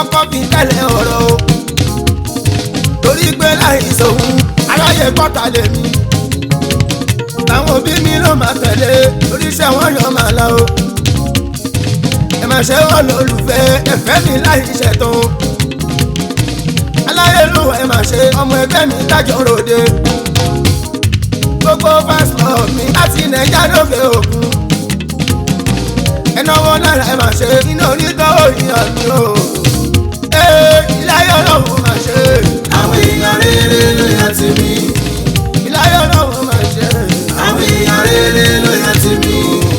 kọ́kọ́ fi kẹ́lẹ̀ ọ̀rọ̀ o torí pé láì sòun aráyè kọ́ta lèmi àwọn òbí mi ló máa tẹ̀lé oríṣẹ́ wọn yọ máa lọ o ẹ máa ṣe wọ́n lólùfẹ́ ẹ̀fẹ́ mi láì ṣẹ̀tàn o aláyélúwà ẹ máa ṣe ọmọ ẹgbẹ́ mi dájọ́ ròde gbogbo pásítọ̀ mi láti nàìjà lókè òkun ẹnáwó náírà ẹ máa ṣe iná onítọ́ òyìnbó mi o ee iláyé ọlọ́run máa ṣe àwọn èèyàn rere ló yàn tì mí. iláyé ọlọ́run máa ṣe àwọn èèyàn rere ló yàn tì mí.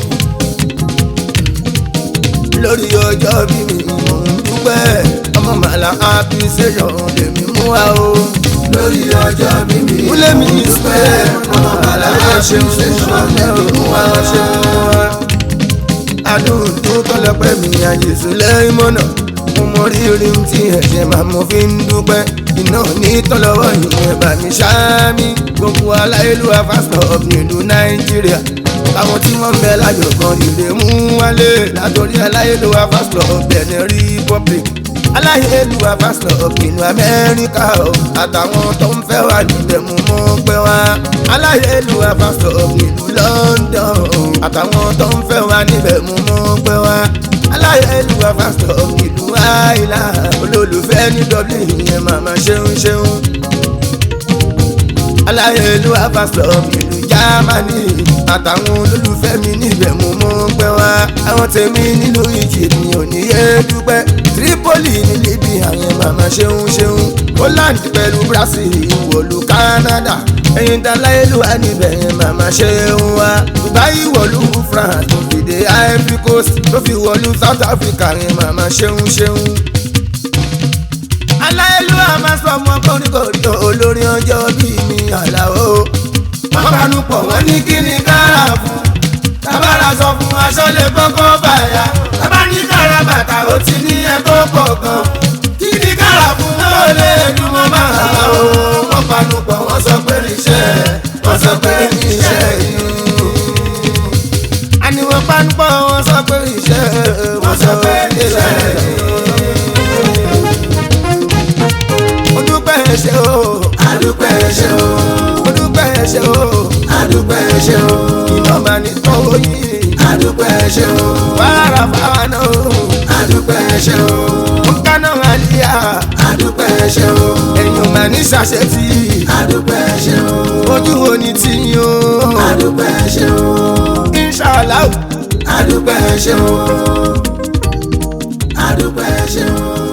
lórí ọjọ́ bí mi mò ń dúpẹ́ ọmọ màlá appreciation lèmi mú wa o lórí ọjọ́ mímí múlẹ̀ mi dúpẹ́ ọmọ màlá ṣeun ṣeun lèmi mú wa ṣeun wa. adùn tó tọ́lọ́pẹ́ mi àjèsù lẹ́yìn mọ́nà mo mọ rírì tí ẹ̀ṣẹ̀ máa mo fi ń dúpẹ́ iná ní tọ́lọ́wọ́ ìyẹn bá mi ṣáámi gbogbo aláìlúwa pásítọ̀ nílùú nàìjíríà àwọn tí wọ́n ń bẹ láyọ̀ kan ìrè mú wálé látòrí aláìlúwa pásítọ̀ benin republic aláìlúwa pásítọ̀ ìlú amẹ́ríkà o àtàwọn tó ń fẹ́ wà níbẹ̀ mú mọ́ pẹ́ wá aláìlúwa pásítọ̀ ìlú london o àtàwọn tó ń fẹ́ wà níbẹ̀ mú mọ́ pẹ́ wá aláyélúwà pásítọ̀ ìlú àìlà olólùfẹ́ ní dublin yẹn màmá ṣeun ṣeun aláyélúwà pásítọ̀ ìlú jámánì àtàwọn olólùfẹ́ mi níbẹ̀ mú mọ́ pẹ́ wá àwọn tèmi nílùú egypt mi ò ní yé dúpẹ́ tripoli ní libya yẹn màmá ṣeun ṣeun holland pẹ̀lú brazil ìwọ̀lú canada ẹ̀yin tá láyélúwà níbẹ̀ yẹn màmá ṣeun wá dubai ìwọ̀lú france tó fi dé ivory coast tó fi wọ̀lú south africa yẹn màmá ṣeun ṣeun aláìlúwà máa sọ ọmọ kórìkòrì olórí ọjọ́ bíi mi àlàó wọ́n panu pọ̀ wọ́n ní kí ni kára fún tábàrà sọ fún aṣọ lè kọ́kọ́ bàyà tábà ní kára bàtà ó ti ní ẹ̀kọ́ pọ̀ gan kí ni kára fún ó lè dùn mọ́ máa o wọ́n panu pọ̀ wọ́n sọ pé iṣẹ́ wọ́n sọ pé iṣẹ́ yìí àní wọ́n panu pọ̀ wọ́n sọ pé iṣẹ́ wọ́n sọ pé iṣẹ́ yìí. mo dúpẹ́ ṣe o adúpẹ́ ṣe o mo dúpẹ́ ṣe o adúpẹ́ ṣe o iná máa ní tọ́wọ́ yìí adúpẹ́ ṣe o wàrà fáwọn náà adúpẹ́ ṣe o mo kánà àlìyá adúpẹ́ ṣe o ẹ̀yìn máa ní ṣàṣetì adúpẹ́ ṣe o ojú wo ni tí o adúpẹ́ ṣe o inṣàlá adúpẹ́ ṣe o adúpẹ́ ṣe o.